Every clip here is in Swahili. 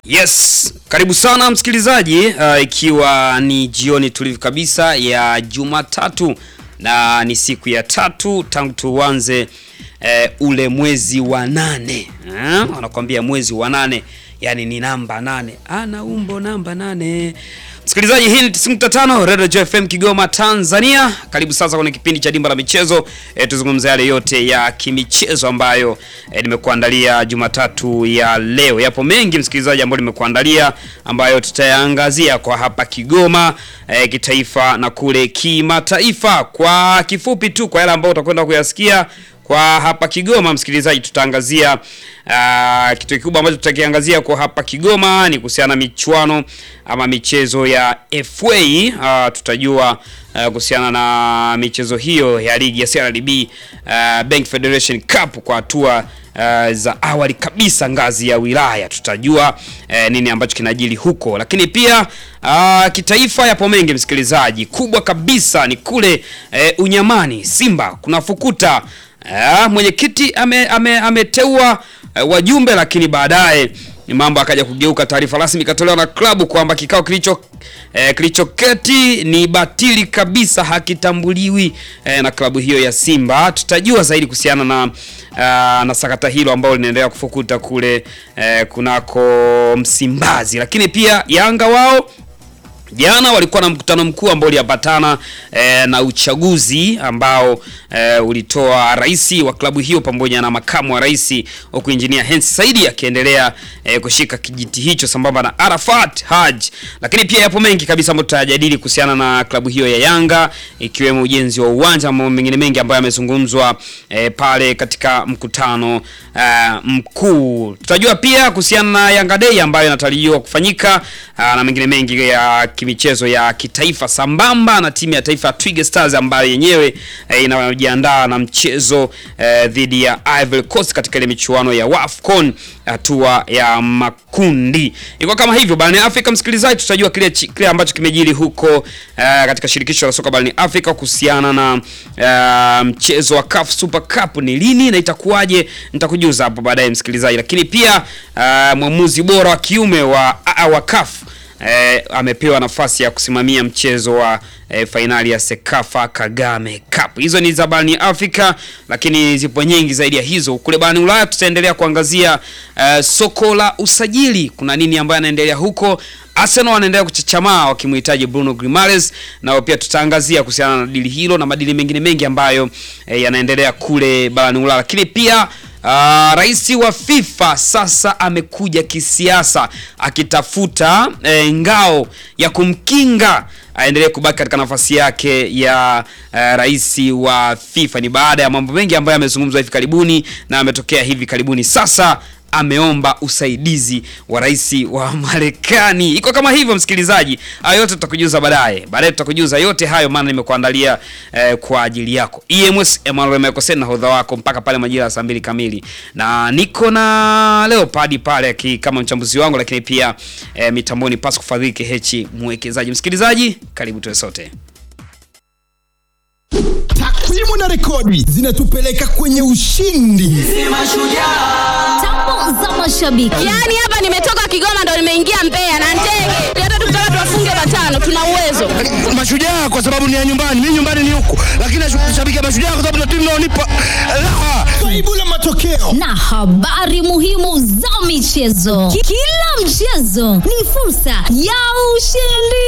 Yes, karibu sana msikilizaji, uh, ikiwa ni jioni tulivu kabisa ya Jumatatu na ni siku ya tatu tangu tuanze uh, ule mwezi wa nane uh, wanakuambia mwezi wa nane yani ni namba nane, ana umbo namba nane. Msikilizaji, hii ni 95 Radio Joy FM Kigoma Tanzania. Karibu sasa kwenye kipindi cha Dimba la Michezo. E, tuzungumze yale yote ya kimichezo ambayo e, nimekuandalia Jumatatu ya leo. Yapo mengi msikilizaji, ambayo nimekuandalia ambayo tutayaangazia kwa hapa Kigoma e, kitaifa na kule kimataifa. Kwa kifupi tu, kwa yale ambayo utakwenda kuyasikia kwa hapa Kigoma, msikilizaji, tutaangazia uh, kitu kikubwa ambacho tutakiangazia kwa hapa Kigoma ni kuhusiana na michuano ama michezo ya FA. Uh, tutajua uh, kuhusiana na michezo hiyo ya ligi ya CRDB uh, Bank Federation Cup kwa hatua Uh, za awali kabisa ngazi ya wilaya tutajua uh, nini ambacho kinajili huko, lakini pia uh, kitaifa yapo mengi msikilizaji. Kubwa kabisa ni kule uh, Unyamani Simba kuna fukuta uh, mwenyekiti ameteua ame, ame uh, wajumbe, lakini baadaye mambo akaja kugeuka. Taarifa rasmi ikatolewa na klabu kwamba kikao kilicho eh, kilichoketi ni batili kabisa, hakitambuliwi eh, na klabu hiyo ya Simba. Tutajua zaidi kuhusiana na uh, na sakata hilo ambalo linaendelea kufukuta kule eh, kunako Msimbazi, lakini pia Yanga wao jana walikuwa na mkutano mkuu ambao uliambatana e, na uchaguzi ambao e, ulitoa rais wa klabu hiyo pamoja na makamu wa rais, huku injinia Hersi Saidi akiendelea e, kushika kijiti hicho sambamba na Arafat Haj. Lakini pia yapo mengi kabisa ambayo tutajadili kuhusiana na klabu hiyo ya Yanga, ikiwemo ujenzi wa uwanja na mambo mengine mengi ambayo yamezungumzwa e, pale katika mkutano e, mkuu. Tutajua pia kuhusiana na Yanga Day ambayo inatarajiwa kufanyika a, na mengine mengi ya michezo ya kitaifa sambamba na timu ya taifa ya Twiga Stars ambayo yenyewe eh, inajiandaa na mchezo eh, dhidi ya Ivory Coast katika ile michuano ya WAFCON hatua ya makundi. Iko kama hivyo barani Afrika, msikilizaji, tutajua kile kile ambacho kimejiri huko eh, katika shirikisho la soka barani Afrika kuhusiana na eh, mchezo wa CAF Super Cup ni lini na itakuwaje, nitakujuza hapo baadaye msikilizaji, lakini pia eh, mwamuzi bora wa kiume wa, wa CAF Eh, amepewa nafasi ya kusimamia mchezo wa eh, fainali ya Sekafa Kagame Cup. Hizo ni za barani Afrika, lakini zipo nyingi zaidi ya hizo. Kule barani Ulaya tutaendelea kuangazia eh, soko la usajili, kuna nini ambayo anaendelea huko. Arsenal wanaendelea kuchachamaa wakimhitaji Bruno Grimares, nao pia tutaangazia kuhusiana na dili hilo na madili mengine mengi ambayo eh, yanaendelea kule barani Ulaya, lakini pia Uh, rais wa FIFA sasa amekuja kisiasa akitafuta eh, ngao ya kumkinga aendelee kubaki katika nafasi yake ya uh, rais wa FIFA. Ni baada ya mambo mengi ambayo yamezungumzwa hivi karibuni na ametokea hivi karibuni. Sasa ameomba usaidizi wa rais wa Marekani. Iko kama hivyo msikilizaji, hayo yote tutakujuza baadaye. Baadaye tutakujuza yote hayo, maana nimekuandalia eh, kwa ajili yako. EMS Emmanuel Mekosen na hodha wako mpaka pale majira ya saa mbili kamili, na niko na Leopard pale kama mchambuzi wangu, lakini pia eh, mitamboni Pasco Fadhili Hechi mwekezaji. Msikilizaji, karibu tuwe sote. Takwimu na rekodi zinatupeleka kwenye ushindi. Tambo za mashabiki. Yaani hapa nimetoka Kigoma ndo nimeingia Mbeya na ndege. Hata tukitaka tuwafunge matano tuna uwezo. Mashujaa kwa sababu ni ya nyumbani, mimi nyumbani ni huku, lakini nashabikia Mashujaa kwa sababu ndio timu inaonipa raha. Swaibu la matokeo na habari muhimu za michezo. Ki- Kila mchezo ni fursa ya ushindi.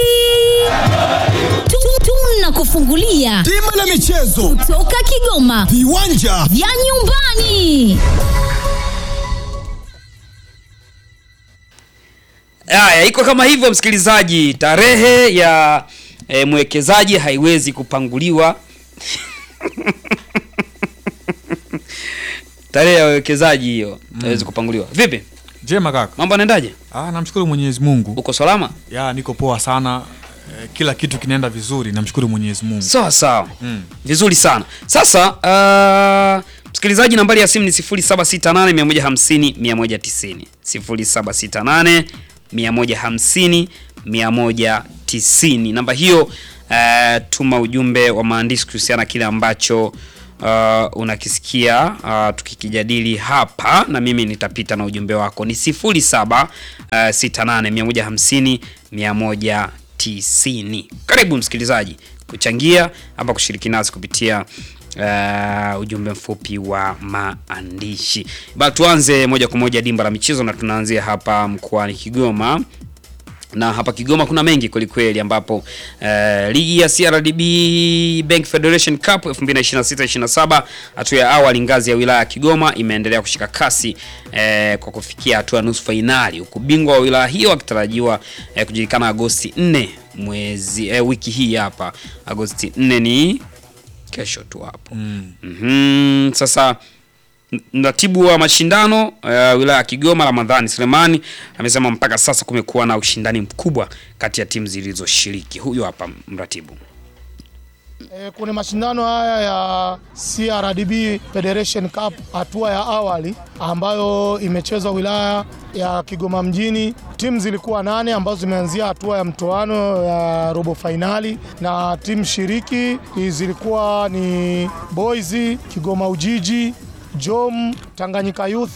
Tu- Tunakufungulia Dimba la michezo, toka Kigoma viwanja vya nyumbani. Haya, iko kama hivyo msikilizaji, tarehe ya e, mwekezaji haiwezi kupanguliwa. tarehe ya wekezaji hiyo haiwezi kupanguliwa. Vipi, Jema kaka. mambo yanaendaje? Ah, namshukuru Mwenyezi Mungu. Uko salama? Ya niko poa sana. Eh, kila kitu kinaenda vizuri, namshukuru Mwenyezi Mungu. Sawa sawa, Mm. vizuri sana. Sasa uh, msikilizaji, nambari ya simu ni 0768 150 190 0768 150 190. Namba hiyo uh, tuma ujumbe wa maandishi kuhusiana na kile ambacho uh, unakisikia uh, tukikijadili hapa na mimi nitapita na ujumbe wako ni 07 uh, 68 150 190. Karibu msikilizaji kuchangia ama kushiriki nasi kupitia uh, ujumbe mfupi wa maandishi. Ba tuanze moja kwa moja dimba la michezo na tunaanzia hapa mkoani Kigoma na hapa Kigoma kuna mengi kwelikweli, ambapo eh, ligi ya CRDB Bank Federation Cup 2026-27 hatua ya awali ngazi ya wilaya ya Kigoma imeendelea kushika kasi eh, kwa kufikia hatua ya nusu fainali, huku bingwa wa wilaya hiyo akitarajiwa eh, kujulikana Agosti 4 mwezi eh, wiki hii hapa. Agosti 4 ni kesho tu hapo. mm. Mhm, sasa Mratibu wa mashindano uh, wilaya ya Kigoma Ramadhani Selemani amesema mpaka sasa kumekuwa na ushindani mkubwa kati ya timu zilizoshiriki. Huyo hapa mratibu. E, kwenye mashindano haya ya CRDB Federation Cup hatua ya awali ambayo imechezwa wilaya ya Kigoma mjini, timu zilikuwa nane ambazo zimeanzia hatua ya mtoano ya robo fainali, na timu shiriki zilikuwa ni Boys, Kigoma Ujiji, Jom, Tanganyika Youth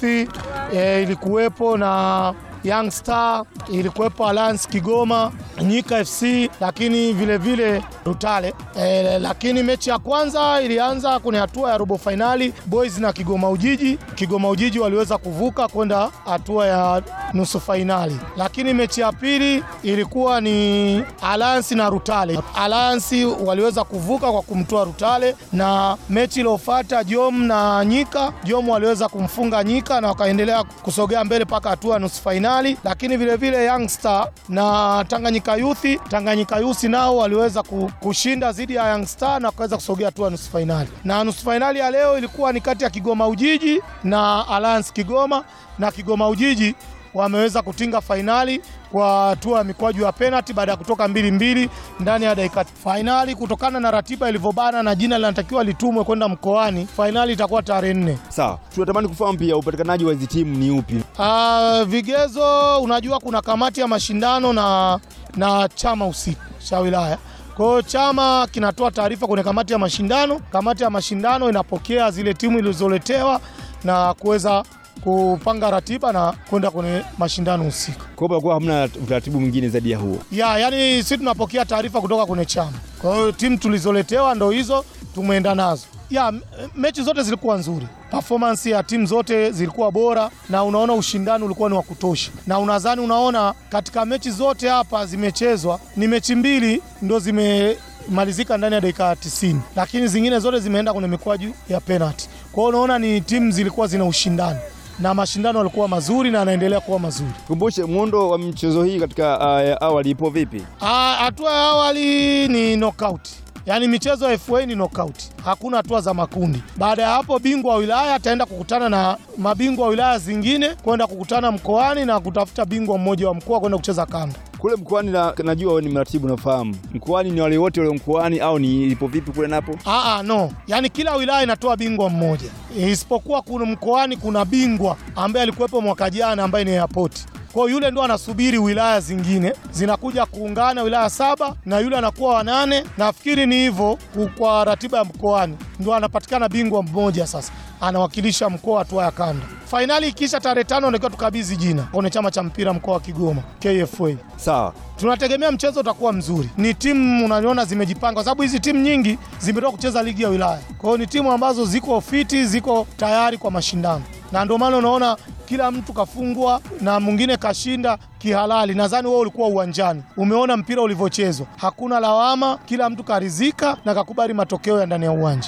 e, ilikuwepo na Young Star ilikuwepo Alliance Kigoma, Nyika FC, lakini vile vile Rutale. E, lakini mechi ya kwanza ilianza kwenye hatua ya robo fainali Boys na Kigoma Ujiji. Kigoma Ujiji waliweza kuvuka kwenda hatua ya nusu fainali, lakini mechi ya pili ilikuwa ni Alliance na Rutale. Alliance waliweza kuvuka kwa kumtoa Rutale, na mechi iliyofuata Jom na Nyika, Jom waliweza kumfunga Nyika na wakaendelea kusogea mbele mpaka hatua ya nusu fainali, lakini vile vile Young Star na Tanganyika Youth, Tanganyika Youth nao waliweza kushinda dhidi ya Young Star na wakaweza kusogea hatua ya nusu fainali, na nusu fainali ya leo ilikuwa ni kati ya Kigoma Ujiji na Alliance Kigoma, na Kigoma Ujiji wameweza kutinga fainali kwa hatua ya mikwaju ya penalti baada ya kutoka mbili mbili ndani ya dakika fainali. Kutokana na ratiba ilivyobana na jina linatakiwa litumwe kwenda mkoani, fainali itakuwa tarehe nne. Sawa, tunatamani kufahamu pia upatikanaji wa hizi timu ni upi? Ah, vigezo, unajua kuna kamati ya mashindano na, na chama husika cha wilaya kwa hiyo chama kinatoa taarifa kwenye kamati ya mashindano. Kamati ya mashindano inapokea zile timu ilizoletewa na kuweza kupanga ratiba na kwenda kwenye mashindano husika. Kwa hiyo kwa hamna utaratibu mwingine zaidi ya huo. Ya, yani sisi tunapokea taarifa kutoka kwenye chama. Kwa hiyo timu tulizoletewa ndo hizo tumeenda nazo. Ya, mechi zote zilikuwa nzuri. Performance ya timu zote zilikuwa bora na unaona ushindani ulikuwa ni wa kutosha. Na unadhani unaona katika mechi zote hapa zimechezwa ni mechi mbili ndo zimemalizika ndani ya dakika 90, lakini zingine zote zimeenda kwenye mikwaju ya penalty. Kwa hiyo unaona ni timu zilikuwa zina ushindani na mashindano yalikuwa mazuri na yanaendelea kuwa mazuri. Kumbushe muundo wa michezo hii katika uh, awali ipo vipi? Hatua ya awali ni knockout. Yaani michezo ya FA ni knockout. Hakuna hatua za makundi. Baada ya hapo bingwa wa wilaya ataenda kukutana na mabingwa wa wilaya zingine kwenda kukutana mkoani na kutafuta bingwa mmoja wa mkoa kwenda kucheza kanda. Kule mkoani na, najua wewe ni mratibu nafahamu. Mkoani ni wale wote walio mkoani au ni ipo vipi kule napo? Aa, no. Yaani kila wilaya inatoa bingwa mmoja. Isipokuwa kuna mkoani kuna bingwa ambaye alikuwepo mwaka jana ambaye ni airport. Kwa hiyo yule ndo anasubiri wilaya zingine zinakuja kuungana wilaya saba na yule anakuwa wanane. Nafikiri ni hivyo kwa ratiba ya mkoani, ndo anapatikana bingwa mmoja sasa anawakilisha mkoa hatua ya kanda. Fainali ikiisha tarehe tano ndio tukabidhi jina kwenye chama cha mpira mkoa wa Kigoma KFA. Sawa. Tunategemea mchezo utakuwa mzuri. Ni timu unaniona zimejipanga, kwa sababu hizi timu nyingi zimetoka kucheza ligi ya wilaya. Kwa hiyo ni timu ambazo ziko fiti, ziko tayari kwa mashindano, na ndio maana unaona kila mtu kafungwa na mwingine kashinda kihalali. Nadhani wewe ulikuwa uwanjani, umeona mpira ulivyochezwa, hakuna lawama, kila mtu karizika na kakubali matokeo ya ndani ya uwanja.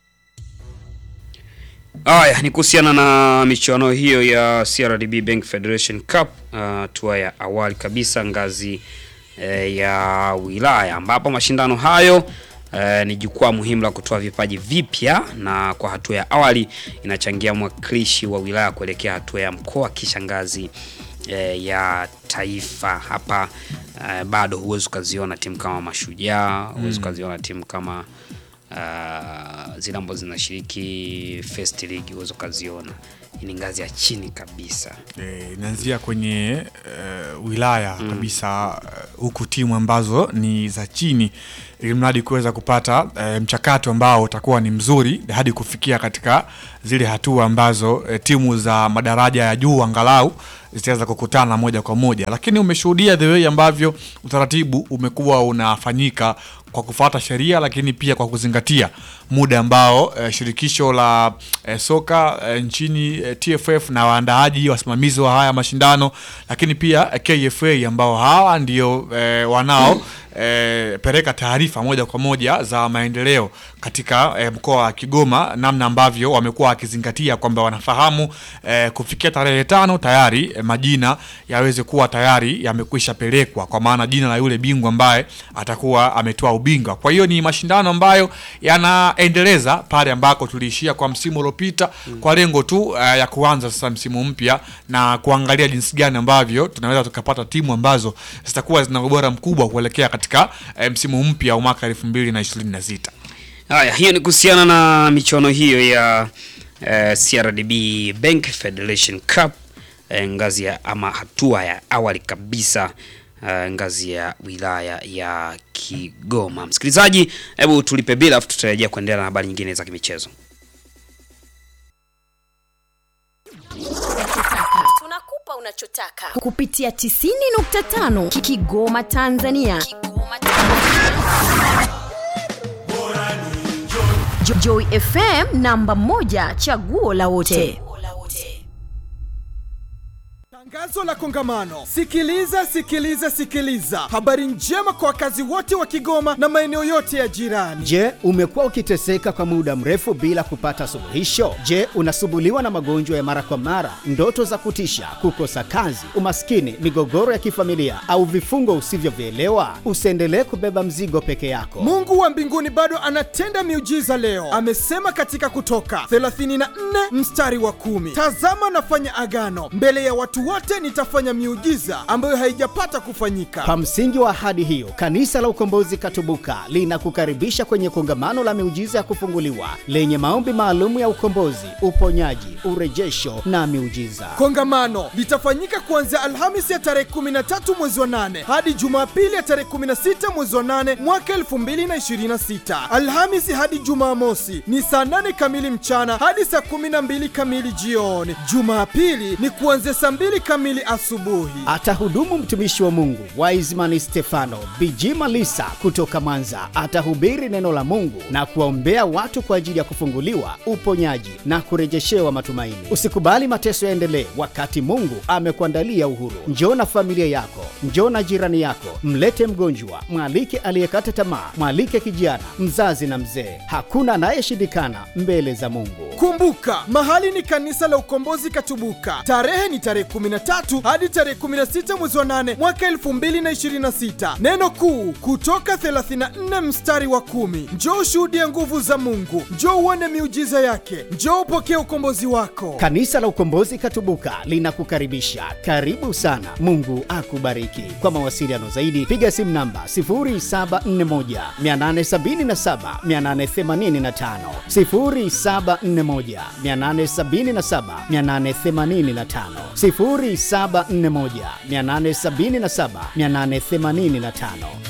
Haya ni kuhusiana na michuano hiyo ya CRDB Bank Federation Cup hatua uh, ya awali kabisa ngazi eh, ya wilaya ambapo mashindano hayo eh, ni jukwaa muhimu la kutoa vipaji vipya, na kwa hatua ya awali inachangia mwakilishi wa wilaya kuelekea hatua ya mkoa kisha ngazi eh, ya taifa. Hapa eh, bado huwezi ukaziona timu kama Mashujaa, huwezi ukaziona timu kama uh, zile ambazo zinashiriki first league huwezi ukaziona ni ngazi ya chini kabisa. Eh, inaanzia kwenye eh, wilaya kabisa eh, huku timu ambazo ni za chini ili mradi kuweza kupata eh, mchakato ambao utakuwa ni mzuri hadi kufikia katika zile hatua ambazo eh, timu za madaraja ya juu angalau zitaweza kukutana moja kwa moja, lakini umeshuhudia the way ambavyo utaratibu umekuwa unafanyika kwa kufuata sheria, lakini pia kwa kuzingatia muda ambao eh, shirikisho la eh, soka eh, nchini eh, TFF na waandaaji wasimamizi wa haya mashindano, lakini pia eh, KFA ambao hawa ndio eh, wanao eh, peleka taarifa moja kwa moja za maendeleo katika eh, mkoa wa Kigoma, namna ambavyo wamekuwa wakizingatia kwamba wanafahamu eh, kufikia tarehe tano tayari eh, majina yaweze kuwa tayari yamekwisha pelekwa, kwa maana jina la yule bingwa ambaye atakuwa ametoa ubingwa. Kwa hiyo ni mashindano ambayo yanaendeleza pale ambako tuliishia kwa msimu uliopita kwa lengo tu eh, ya kuanza sasa msimu mpya na kuangalia jinsi gani ambavyo tunaweza tukapata timu ambazo zitakuwa zina ubora mkubwa kuelekea katika eh, msimu mpya wa mwaka 2026. Haya, hiyo ni kuhusiana na michuano hiyo ya eh, CRDB Bank Federation Cup eh, ngazi ya ama hatua ya awali kabisa eh, ngazi ya wilaya ya Kigoma. Msikilizaji, hebu tulipe bila afu tutarejea kuendelea na habari nyingine za kimichezo. Tunakupa unachotaka kupitia 90.5 Kigoma Tanzania. Kigoma Tanzania. Jo- Joy FM namba moja chaguo la wote. Tangazo la kongamano. Sikiliza, sikiliza, sikiliza. Habari njema kwa wakazi wote wa Kigoma na maeneo yote ya jirani. Je, umekuwa ukiteseka kwa muda mrefu bila kupata suluhisho? Je, unasumbuliwa na magonjwa ya mara kwa mara, ndoto za kutisha, kukosa kazi, umaskini, migogoro ya kifamilia au vifungo usivyovielewa? Usiendelee kubeba mzigo peke yako. Mungu wa mbinguni bado anatenda miujiza leo. Amesema katika Kutoka 34 mstari wa kumi, tazama nafanya agano mbele ya watu wote, nitafanya miujiza ambayo haijapata kufanyika. Kwa msingi wa ahadi hiyo, Kanisa la Ukombozi Katubuka linakukaribisha kwenye kongamano la miujiza ya kufunguliwa lenye maombi maalum ya ukombozi, uponyaji, urejesho na miujiza. Kongamano litafanyika kuanzia Alhamisi ya tarehe 13 mwezi wa 8 hadi Jumapili ya tarehe 16 mwezi wa 8 mwaka 2026. Alhamisi hadi Jumamosi ni saa 8 kamili mchana hadi saa 12 kamili jioni. Jumapili ni kuanzia saa 2 kamili asubuhi. Atahudumu mtumishi wa Mungu Wiseman Stefano Bijima Lisa kutoka Mwanza. Atahubiri neno la Mungu na kuwaombea watu kwa ajili ya kufunguliwa, uponyaji na kurejeshewa matumaini. Usikubali mateso yaendelee wakati Mungu amekuandalia uhuru. Njoo na familia yako, njoo na jirani yako, mlete mgonjwa, mwalike aliyekata tamaa, mwalike kijana, mzazi na mzee. Hakuna anayeshindikana mbele za Mungu. Kumbuka, mahali ni kanisa la Ukombozi Katubuka. Tarehe ni tarehe 13 hadi tarehe 16 mwezi wa 8 mwaka 2026. Neno kuu kutoka 34 mstari wa kumi. Njoo ushuhudie nguvu za Mungu, njoo uone miujiza yake, njoo upokee ukombozi wako. Kanisa la Ukombozi Katubuka linakukaribisha. Karibu sana. Mungu akubariki. Kwa mawasiliano zaidi piga simu namba 0741 877 885, 0741 877 885, 0741 877 885.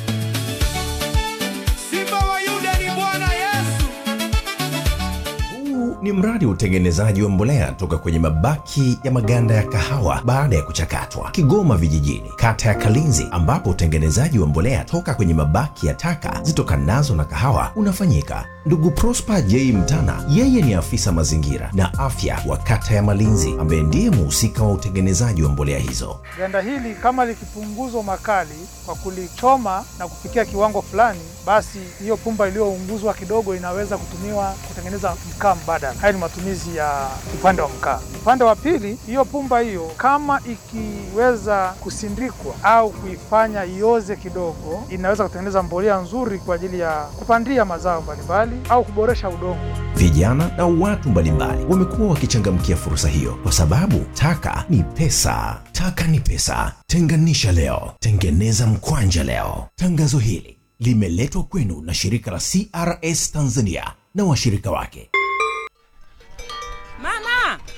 Simba wa Yuda ni Bwana Yesu. Huu ni mradi wa utengenezaji wa mbolea toka kwenye mabaki ya maganda ya kahawa baada ya kuchakatwa, Kigoma Vijijini, kata ya Kalinzi, ambapo utengenezaji wa mbolea toka kwenye mabaki ya taka zitokanazo na kahawa unafanyika. Ndugu Prosper J Mtana, yeye ni afisa mazingira na afya wa kata ya Malinzi, ambaye ndiye muhusika wa utengenezaji wa mbolea hizo. Ganda hili kama likipunguzwa makali kwa kulichoma na kufikia kiwango fulani, basi hiyo pumba iliyounguzwa kidogo inaweza kutumiwa kutengeneza mkaa mbadala. Haya ni matumizi ya upande wa mkaa. Upande wa pili, hiyo pumba hiyo kama ikiweza kusindikwa au kuifanya ioze kidogo, inaweza kutengeneza mbolea nzuri kwa ajili ya kupandia mazao mbalimbali au kuboresha udongo. Vijana na watu mbalimbali wamekuwa wakichangamkia fursa hiyo kwa sababu taka ni pesa. Taka ni pesa. Tenganisha leo, tengeneza mkwanja leo. Tangazo hili limeletwa kwenu na shirika la CRS Tanzania na washirika wake. Mama, mama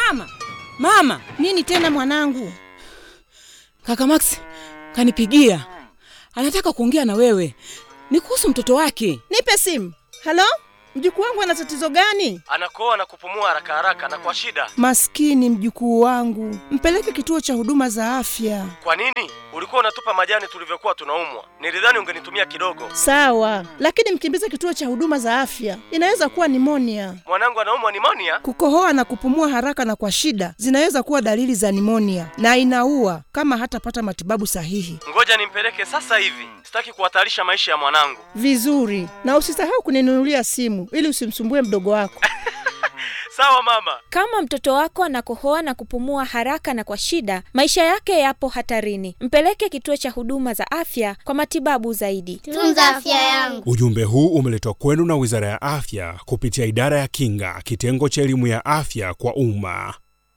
Mama, mama, Nini tena mwanangu? kaka Max kanipigia, anataka kuongea na wewe, ni kuhusu mtoto wake. Nipe simu. Halo, mjukuu wangu ana tatizo gani? anakoa na kupumua haraka haraka na kwa shida. Maskini mjukuu wangu, mpeleke kituo cha huduma za afya. Kwa nini? Ulikuwa unatupa majani tulivyokuwa tunaumwa. Nilidhani ungenitumia kidogo. Sawa, lakini mkimbize kituo cha huduma za afya, inaweza kuwa nimonia. Mwanangu anaumwa nimonia. Kukohoa na kupumua haraka na kwa shida zinaweza kuwa dalili za nimonia na inaua kama hatapata matibabu sahihi. Ngoja nimpeleke sasa hivi, sitaki kuhatarisha maisha ya mwanangu. Vizuri, na usisahau kuninunulia simu ili usimsumbue mdogo wako. Sawa mama. Kama mtoto wako anakohoa na kupumua haraka na kwa shida, maisha yake yapo hatarini. Mpeleke kituo cha huduma za afya kwa matibabu zaidi. Tunza afya yangu. Ujumbe huu umeletwa kwenu na Wizara ya Afya kupitia Idara ya Kinga, kitengo cha elimu ya afya kwa umma.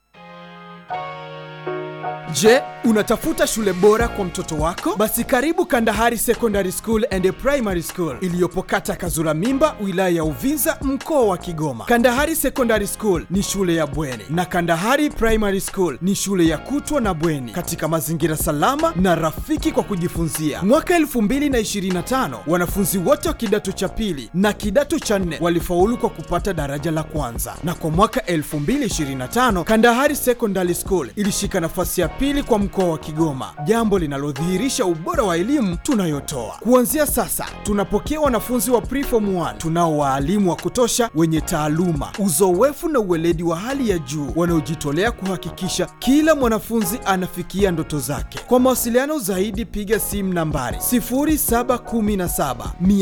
Je, unatafuta shule bora kwa mtoto wako? Basi karibu Kandahari Secondary School and Primary School iliyopo kata Kazura Mimba, wilaya ya Uvinza, mkoa wa Kigoma. Kandahari Secondary School ni shule ya bweni na Kandahari Primary School ni shule ya kutwa na bweni katika mazingira salama na rafiki kwa kujifunzia. Mwaka 2025 wanafunzi wote wa kidato cha pili na kidato cha nne walifaulu kwa kupata daraja la kwanza, na kwa mwaka 2025 Kandahari Secondary School ilishika nafasi ya pili kwa mkoa wa Kigoma, jambo linalodhihirisha ubora wa elimu tunayotoa. Kuanzia sasa, tunapokea wanafunzi wa preform 1 tunao waalimu wa kutosha wenye taaluma, uzoefu na uweledi wa hali ya juu wanaojitolea kuhakikisha kila mwanafunzi anafikia ndoto zake. Kwa mawasiliano zaidi, piga simu nambari 0717